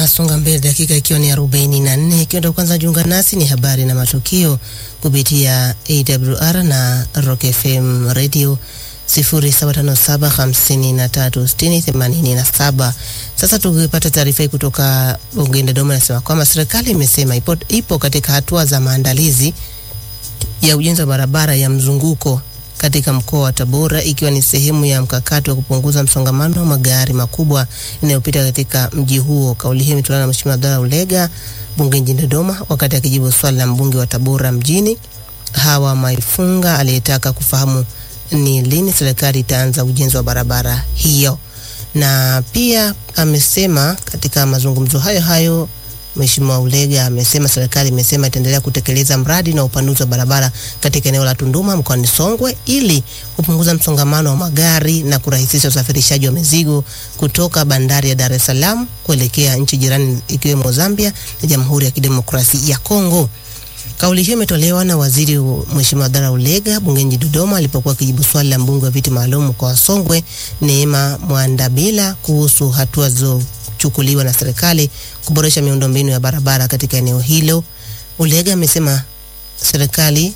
Tunasonga mbele, dakika ikiwa ni arobaini na nne. Ikiwa ndo kwanza jiunga nasi, ni habari na matukio kupitia AWR na Rock FM radio 0757536087. Sasa tukipata taarifa hii kutoka bungeni Dodoma, nasema kwamba serikali imesema ipo, ipo katika hatua za maandalizi ya ujenzi wa barabara ya mzunguko katika mkoa wa Tabora ikiwa ni sehemu ya mkakati wa kupunguza msongamano wa magari makubwa inayopita katika mji huo. Kauli hiyo imetolewa na Mheshimiwa Abdalla Ulega bunge jijini Dodoma wakati akijibu swali la mbunge wa Tabora mjini Hawa Maifunga aliyetaka kufahamu ni lini serikali itaanza ujenzi wa barabara hiyo, na pia amesema katika mazungumzo hayo hayo Mheshimiwa Ulega amesema serikali imesema itaendelea kutekeleza mradi na upanuzi wa barabara katika eneo la Tunduma mkoani Songwe ili kupunguza msongamano wa magari na kurahisisha usafirishaji wa mizigo kutoka bandari ya Dar es Salaam kuelekea nchi jirani ikiwemo Zambia na Jamhuri ya Kidemokrasia ya Kongo. Kauli hiyo imetolewa na waziri Mheshimiwa Abdalla Ulega bungeni Dodoma alipokuwa akijibu swali la mbunge wa viti maalum mkoa wa Songwe Neema Mwandabila kuhusu hatua zilizochukuliwa na serikali kuboresha miundombinu ya barabara katika eneo hilo. Ulega amesema serikali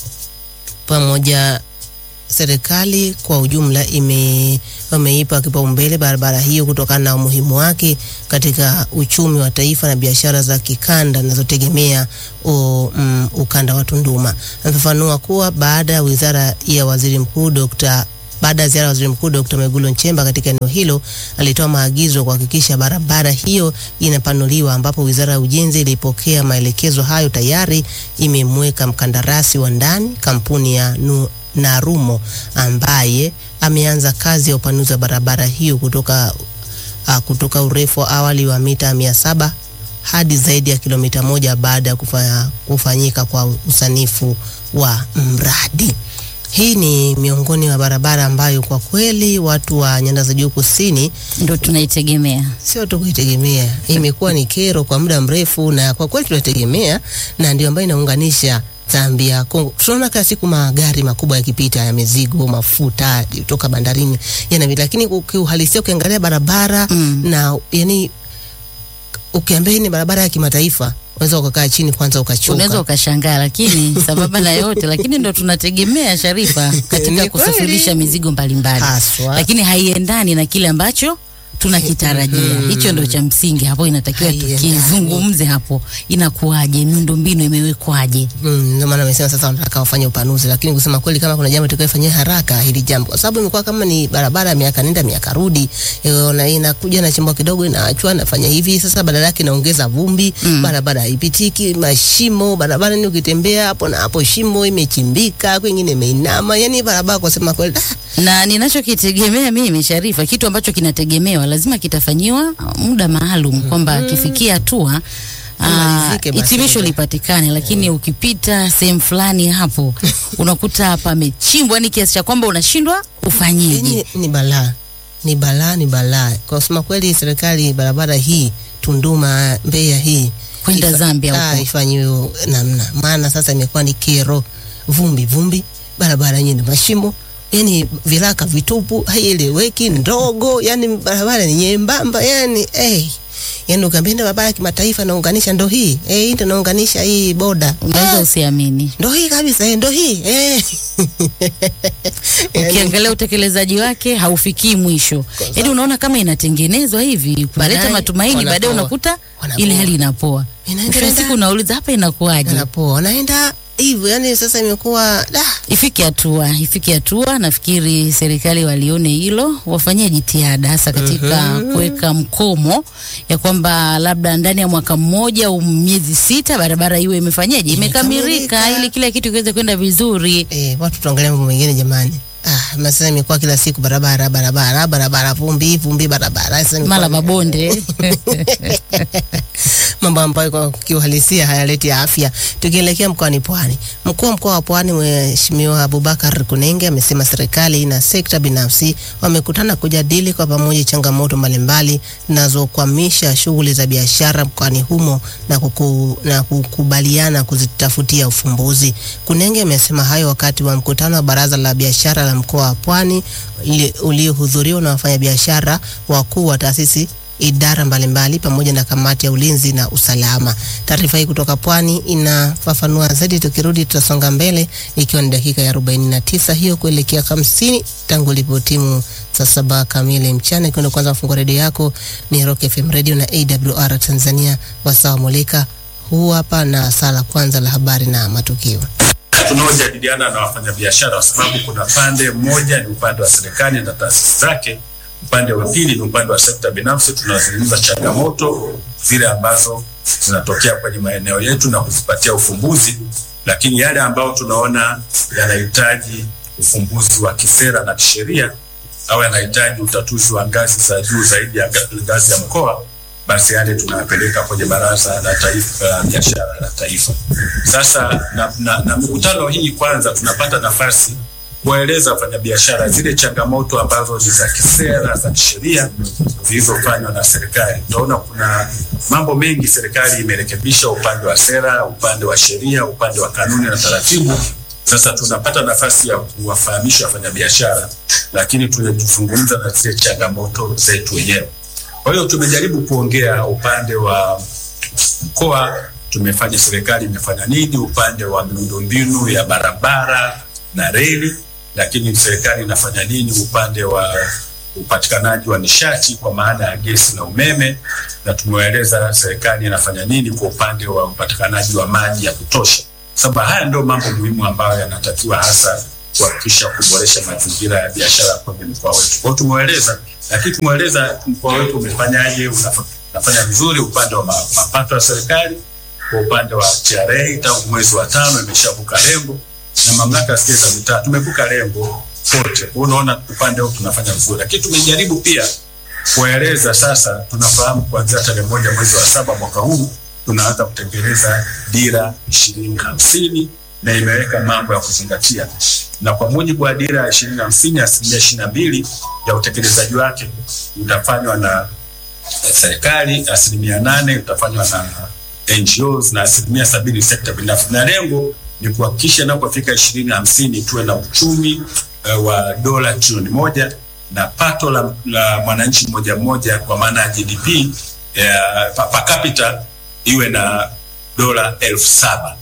pamoja serikali kwa ujumla ime wameipa kipaumbele barabara hiyo kutokana na umuhimu wake katika uchumi wa taifa na biashara za kikanda zinazotegemea um, ukanda wa Tunduma. Amefafanua kuwa baada ya wizara ya waziri mkuu Dr. Baada ya ziara ya waziri mkuu Dr. Mwigulu Nchemba katika eneo hilo, alitoa maagizo kuhakikisha barabara hiyo inapanuliwa, ambapo wizara ya ujenzi ilipokea maelekezo hayo tayari imemweka mkandarasi wa ndani kampuni ya nu, Narumo ambaye ameanza kazi ya upanuzi wa barabara hiyo kutoka, uh, kutoka urefu wa awali wa mita mia saba hadi zaidi ya kilomita moja baada ya kufa, kufanyika kwa usanifu wa mradi. Hii ni miongoni mwa barabara ambayo kwa kweli watu wa nyanda za juu kusini ndo tunaitegemea, sio tu kuitegemea, imekuwa ni kero kwa muda mrefu, na kwa kweli tunaitegemea, na ndio ambayo inaunganisha Zambia, Kongo. Tunaona kila siku magari makubwa yakipita ya mizigo, mafuta kutoka bandarini yanapita, lakini ukiuhalisia ukiangalia barabara Mm. na yani ukiambia hii ni barabara ya kimataifa unaweza ukakaa chini kwanza ukachoka. unaweza ukashangaa, lakini sambamba na yote, lakini ndo tunategemea Sharifa Ni katika kweli. kusafirisha mizigo mbalimbali, Haswa. lakini haiendani na kile ambacho tunakitarajia. Hicho ndo cha msingi hapo, inatakiwa Haiendani. tukizungumze hapo, inakuwaje, miundombinu imewekwaje? Mm, ndio maana amesema sasa wanataka wafanye upanuzi, lakini kusema kweli, kama kuna jambo tutakayofanyia haraka hili jambo, kwa sababu imekuwa kama ni barabara ya miaka nenda miaka rudi, eh, na inakuja na chimbo kidogo inaachwa nafanya hivi. Sasa badala yake inaongeza vumbi Mm. barabara haipitiki, mashimo barabara, ni ukitembea hapo na hapo shimo imechimbika, kwingine imeinama, yani barabara kwa sema kweli ah, na ninachokitegemea mimi Sharifa, kitu ambacho kinategemewa lazima kitafanyiwa muda maalum, kwamba kifikia hatua ah, Imalizike basi. hitimisho lipatikane, lakini ukipita sehemu fulani hapo unakuta pamechimbwa ni kiasi cha kwamba unashindwa ufanyeje. Yenye ni balaa, ni balaa, ni balaa. Kwa kusema kweli, serikali barabara hii Tunduma Mbeya hii Kwenda ifa- Zambia ah, huko. ifanyiwe namna, maana sasa imekuwa ni kero, vumbi vumbi, barabara yenyewe ni mashimo, yani viraka vitupu, haieleweki, ndogo, yani barabara ni nyembamba, yani eh, yani ukiambia ndio barabara ya kimataifa naunganisha, ndo hii eh, hii ndo naunganisha hii boda Unaweza Ah, usiamini, ndo hii kabisa, eh, ndo hii eh. Yani- ukiangalia utekelezaji wake haufikii mwisho. Yaani unaona kama inatengenezwa hivi kuleta Baadaye matumaini, wanapoa. baadaye unakuta Wanapoa. ile hali inapoa. Inaenda- Mwisho wa siku unauliza hapa inakuwaje? anapoa wanaenda hivyo, yani sasa imekuwa da Ifike hatua, ifike hatua. Nafikiri serikali walione hilo, wafanyie jitihada hasa katika kuweka mkomo ya kwamba labda ndani ya mwaka mmoja au miezi sita barabara iwe imefanyaje, imekamilika, Imekamilika. ili kila kitu kiweze kwenda vizuri. eh, watu tuangalia mambo mengine jamani. Ah, na sasa imekuwa kila siku barabara barabara barabara, vumbi vumbi, barabara. Sasa imekuwa- Mara mabonde mambo ambayo kwa kiuhalisia hayaleti afya. Tukielekea mkoani Pwani, mkuu wa mkoa wa Pwani Mheshimiwa Abubakar Kunenge amesema serikali na sekta binafsi wamekutana kujadili kwa pamoja changamoto mbalimbali zinazokwamisha shughuli za biashara mkoani humo na, kuku, na kukubaliana kuzitafutia ufumbuzi. Kunenge amesema hayo wakati wa mkutano wa baraza la biashara la mkoa wa Pwani uliohudhuriwa na wafanyabiashara wakuu wa taasisi idara mbalimbali pamoja na kamati ya ulinzi na usalama. Taarifa hii kutoka Pwani inafafanua zaidi. Tukirudi tutasonga mbele, ikiwa ni dakika ya 49 hiyo kuelekea 50 tangu ilipotimu saa saba kamili mchana. Ikiwa ndio kwanza mfungua redio yako, ni Rock FM Radio na AWR Tanzania, wasawa mulika huu hapa na saa la kwanza la habari na matukio tunaojadiliana na wafanyabiashara, kwa sababu kuna pande mmoja ni upande wa serikali na taasisi zake, upande wa pili ni upande wa sekta binafsi. Tunazungumza changamoto zile ambazo zinatokea kwenye maeneo yetu na kuzipatia ufumbuzi, lakini yale ambayo tunaona yanahitaji ufumbuzi wa kisera na kisheria au yanahitaji utatuzi wa ngazi za juu zaidi ya ngazi ya mkoa basi yale tunapeleka kwenye Baraza la Taifa la Biashara la Taifa. Sasa na, na, na mikutano hii kwanza tunapata nafasi kuwaeleza wafanyabiashara zile changamoto ambazo ni za kisera za kisheria zilizofanywa na serikali. Utaona kuna mambo mengi serikali imerekebisha upande wa sera, upande wa sheria, upande wa kanuni na taratibu. Sasa tunapata nafasi ya kuwafahamisha wafanyabiashara, lakini tunazungumza na zile changamoto zetu wenyewe. Kwa hiyo tumejaribu kuongea upande wa mkoa, tumefanya serikali imefanya nini upande wa miundombinu ya barabara na reli, lakini serikali inafanya nini upande wa upatikanaji wa nishati kwa maana ya gesi na umeme, na tumewaeleza serikali inafanya nini kwa upande wa upatikanaji wa maji ya kutosha, sababu haya ndio mambo muhimu ambayo yanatakiwa hasa kuhakikisha kuboresha mazingira ya biashara kwenye mkoa wetu. Kwa hiyo tumewaeleza lakini tumweleza mkoa wetu umefanyaje, unafanya vizuri upande wa mapato ya serikali. Kwa upande wa TRA tangu mwezi wa tano imeshavuka lengo, na mamlaka ya za mitaa tumevuka lengo kote. Kwa unaona upande huu tunafanya vizuri, lakini tumejaribu pia kuwaeleza sasa, tunafahamu kuanzia tarehe moja mwezi wa saba mwaka huu tunaanza kutekeleza dira ishirini hamsini na imeweka mambo ya kuzingatia na kwa mujibu wa dira ya ishirini hamsini asilimia ishirini na mbili ya utekelezaji wake utafanywa na serikali, asilimia nane utafanywa na NGOs na asilimia sabini sekta binafsi, na lengo ni kuhakikisha inapofika ishirini hamsini tuwe na uchumi uh, wa dola trilioni moja na pato la, la mwananchi mmoja mmoja kwa maana ya GDP uh, pa capita iwe na dola elfu saba